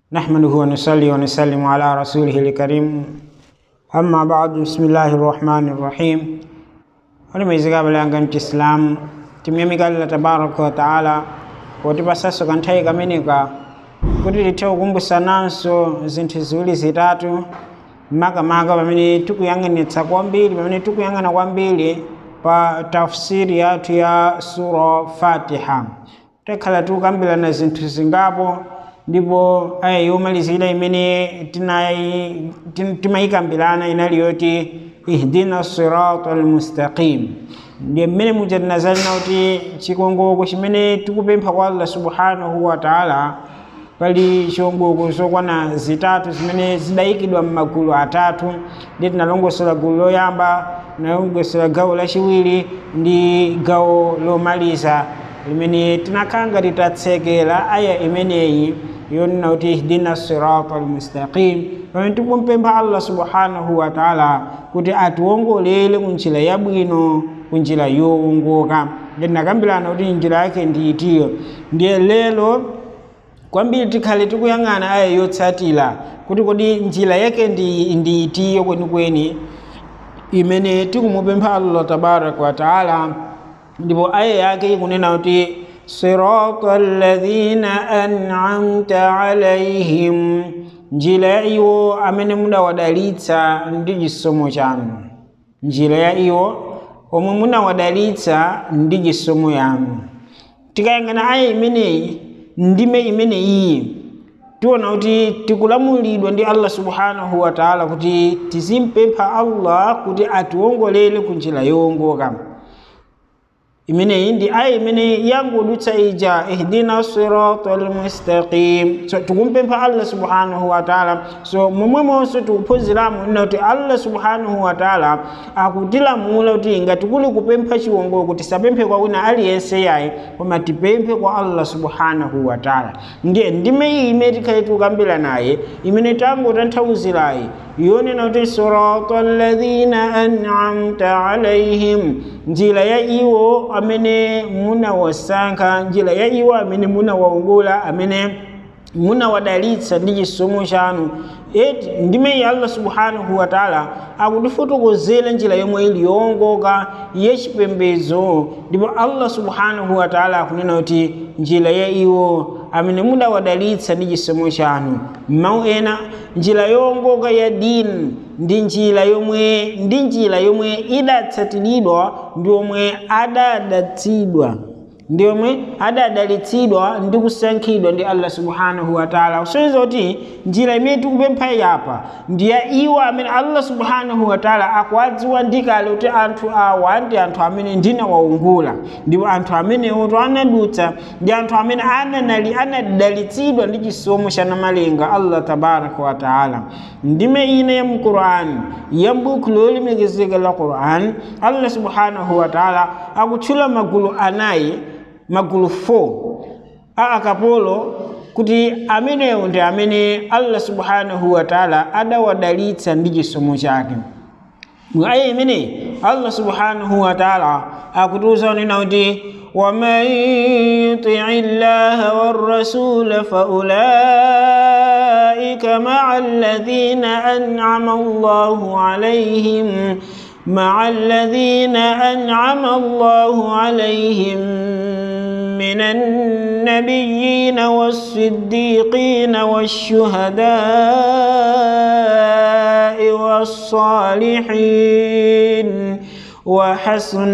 نحمده ونصلي ونسلم على رسوله الكريم أما بعد بسم الله الرحمن الرحيم olimwezeka balanga mchisilamu timyamika allah tabaraka wa taala potipasanso kanthawi kameneka kuti tithe kukumbusananso zinthu ziwiri zitatu makamaka pamene tikuyang'anitsa kwambiri pamene tikuyang'ana kwambiri pa tafsiri yathu ya sura fatiha tikhala tikukambirana zinthu zingapo ndipo aya yomalizira imene tinayi- tim- timayikambirana inali yoti ihdina sirata almustaqim ndiye mmene muja tinazalina kuti chikongoko chimene tikupempha kwa allah subhanahu wa taala pali chiwongoko zokwana zitatu zimene zidayikidwa m'magulu atatu ndi tinalongosola gulu loyamba tinalongosola gawo lachiwiri ndi gawo lomaliza limene tinakhala titatsekera aya imeneyi yonena kuti ihdina sirata almustaqim pamene tikumpempha allah subhanahu wa taala kuti atiwongolere kunjira yabwino kunjira yowongoka ndi tinakambirana kuti njira yake ndi itiyo ndiye lero kwambiri tikhale tikuyang'ana aya yotsatira kuti kodi njira yake ndi, ndi itiyo kwenikweni imene tikumupempha allah tabaraka wa taala ndipo aya yake ikunena kuti sirata alladhina an'amta alaihim njira ya iwo amene mudawadalitsa ndi chisomo chanu njira ya iwo omwe munawadalitsa ndi chisomo yanu tikayang'ana aya imeneyi ndime imene iyi tiona kuti tikulamulidwa ndi allah subhanahu wa taala kuti tizimpempha allah kuti atiwongolere ku njira yowongoka imeneyi ndi aya imene yangodutsa ija ihdina sirata almustaqim so tikumpempha allah subhanahu wa taala so momwemonso tikuphunziramo ina kuti allah subhanahu wa taala akutilamula kuti ngati kuli kupempha chiwongoko tisapemphe kwa wina aliyense yayi koma tipemphe kwa allah subhanahu wa taala ndiye ndime iyi imene tikhale tikukambira naye imene tangotanthauzirayi yonena kuti sirata alladhina an'amta alaihim njira ya iwo amene munawasankha njira ya iwo amene munawawongola amene munawadalitsa ndi chisomo chanu eti ndimeyi allah subhanahu wa taala akutifotokozera njira yomwe ili yowongoka yachipembedzo ndipo allah subhanahu wa taala akunena kuti njira ya iwo amene mudawadalitsa ndi chisomo chanu mawu ena njira yowongoka ya dini ndi njira yomwe ndi njira yomwe idatsatiridwa ndi omwe adadatsidwa ndi omwe adadalitsidwa ndi kusankhidwa ndi allah subhanahu wa taala kusonyeza kuti njira imene tikupempha yapa ndi ya iwo amene allah subhanahu wa taala akuwadziwa ndikale kuti anthu awa ndi anthu amene ndinawawongula ndipo anthu amenewo to anadutsa ndi anthu amene ananali anadalitsidwa ndi chisomo cha namalenga allah tabaraka wa taala ndime ina ya mqur'ani ya buku lolemekezeka la qur'an allah subhanahu wa taala akutchula magulu anayi magulu 4 a akapolo kuti amenewo ndi amene allah subhanahu wa taala adawadalitsa ndi chisomo chake aya imeneyi allah subhanahu wa taala akutiuza nena kuti waman yutii llaha warrasula faulaika maa alladhina an'ama allahu alaihim مع الذين أنعم الله عليهم من النبيين والصديقين والشهداء والصالحين وحسن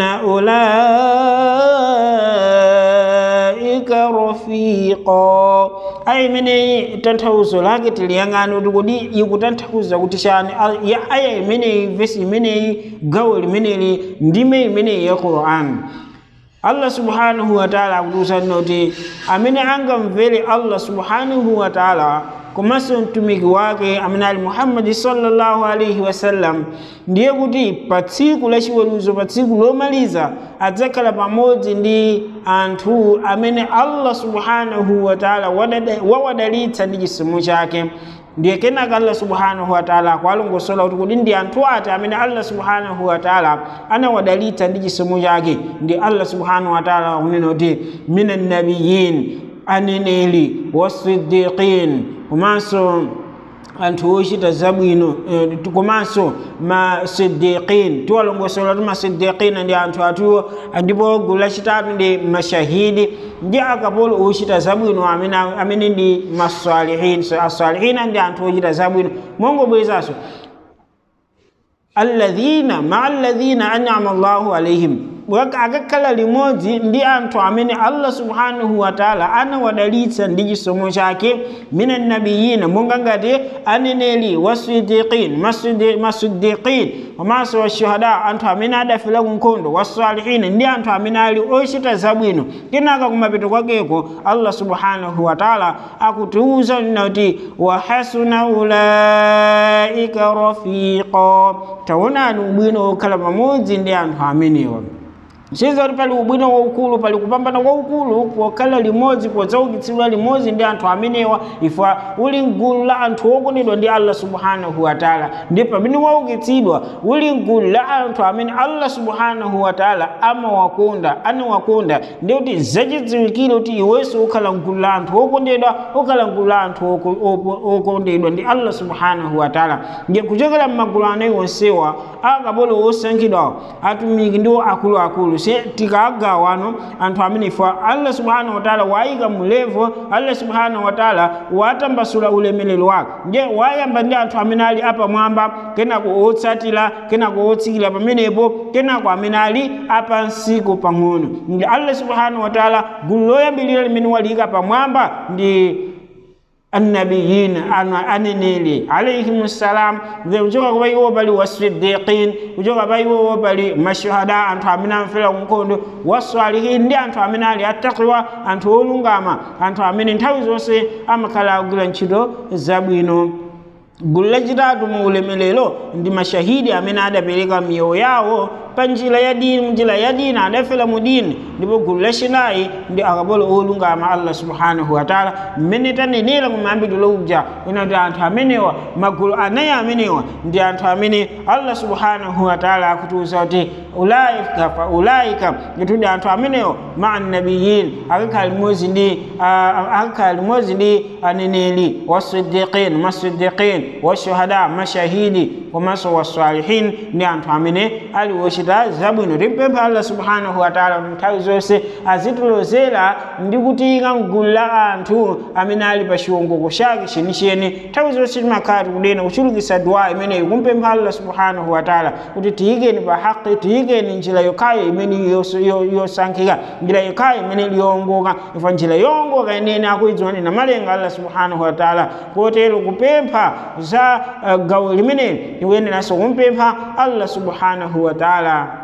أولئك رفيقا aya imeneyi tanthauzo lake tiliyang'ana kuti kodi ikutanthauza kuti chani ya aya imeneyi vesi imeneyi gawo limeneli ndime imeneyi ya qur'an allah subhanahu wa taala akutiuzanena kuti amene angamvere allah subhanahu wa taala komanso mtumiki wake amene ali muhammadi sallallahu alaihi wasallam ndiye kuti pa tsiku lachiweruzo pa tsiku lomaliza adzakhala pamodzi ndi anthu amene allah subhanahu wa taala wawadalitsa ndi chisomo chake ndiye kenaka allah subhanahu wa taala akuwalongosola kuti kodi ndi anthu ati amene allah subhanahu wa taala anawadalitsa ndi chisomo chake ndi allah subhanahu wa taala akunena kuti mina nabiyin aneneli wasiddiqin komanso anthu ochita zabwino eh, komanso masiddiqin tiwalongosola ti masiddiqina ndi anthu atuwo ndipo gulu lachitatu ndi mashahidi ndi akapolo ochita zabwino amene, amene ndi masalihin so, asalihina ndi anthu ochita zabwino mongobwerezaso alladhina maa alladhina an'ama allahu alaihim akakhala limodzi ndi anthu amene allah subhanahu wa taala anawadalitsa ndi chisomo chake mina nabiyina monga ngati aneneli wasidiqin masidiqin komanso washuhada anthu amene adafera ku nkhondo wasalihina ndi anthu amene ali ochita zabwino kenaka kumapeto kwakeko allah subhanahu wa taala akutiuza kuti wahasuna ulaika rafiqa taonani ubwino wokhala pamodzi ndi anthu amenewa chiza kuti pali ubwino waukulu pali kupambana kwaukulu pokhala limodzi podzaukitsidwa limodzi ndi anthu amenewa ifa uli mgulu la anthu okondedwa ndi allah subhanahu wa taala ndi pamene waukitsidwa uli mgulu la anthu amene allah subhanahu wa taala amawakonda anawakonda ndi kuti zachidziwikire kuti iwenso ukhala mgulu la anthu okondedwa ukhala mgulu la anthu okondedwa ndi allah subhanahu wa taala ndi kuchokera m'magulu anayi onsewa akapolo osankhidwawo atumiki ndiwo akuluakulu se tikagawano anthu amene ifa allah subhanahu wataala wayika mulevo allah subhanahu wataala watambasula ulemelero wake nje wayamba ndi anthu amene ali apamwamba kenako otsatira kenako otsikira pamenepo kenako amene ali apansiko pang'ono ndi allah subhanahu wataala gulu loyambirira limene waliyika pamwamba ndi annabiyin aneneli alayhim ssalam kuchoka kwa iwo pali wasiddiqin kuchoka pa iwo pali mashuhada anthu amene amfera kunkhondo wasalihin ndi anthu amene ali attaqiwa anthu olungama anthu amene nthawi zonse amakhala akugwira ntchito zabwino gulu lachitatu mu ulemelero ndi mashahidi amene adapereka miyoyo yawo pa njira ya dini njira ya dini adafera mu dini ndipo gulu lachinayi ndi akapolo olungama allah subhanahu wataala mmene tanenera mu mayambidwe uja kuti anthu amenewa magulu anayi amenewa ndi anthu amene allah subhanahu wataala akutiuza kuti ulaika fa ulaika kuti anthu amenewa maa nabiyin akakhala limodzi ndi akakhala limodzi ndi aneneli wasiddiqin masiddiqin washuhada mashahidi komanso wasalihin ndi anthu amene ali wochita zabwino timpempha allah subhanahu wataala kuti nthawi zonse azitilozera ndi kutiyika mgulu la anthu amene ali pa chiwongoko chake chenicheni nthawi zonse timakhala tikudena kuchulukitsa dua imeneyi kumpempha allah subhanahu wataala kuti tiyikeni pa haqi tiyikeni njira yokhayo imene yosankhika njira yokhayo imene liyongoka ifa njira yongoka inene akuidziwani na malenga allah subhanahu wataala kotero kupempha za uh, gawo limeneli tikuyeneranso kumpempha allah subhanahu wataala